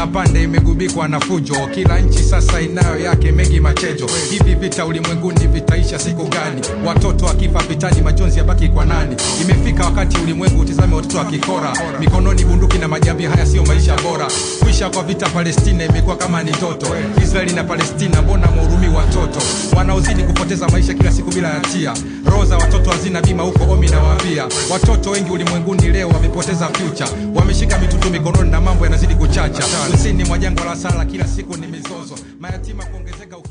njia pande imegubikwa na fujo kila nchi sasa inayo yake mengi machejo hivi vita ulimwenguni vitaisha siku gani watoto wakifa vitani majonzi yabaki kwa nani imefika wakati ulimwengu utizame watoto wakikora mikononi bunduki na majambi haya sio maisha bora kuisha kwa vita palestina imekuwa kama ni ndoto israeli na palestina mbona muhurumi watoto wanaozidi kupoteza maisha kila siku bila hatia roho za watoto hazina bima huko omi nawaambia watoto wengi ulimwenguni leo wamepoteza future wameshika mitutu mikononi na mambo yanazidi kuchacha kusini mwa jangwa la sala kila siku ni mizozo mayatima kuongezeka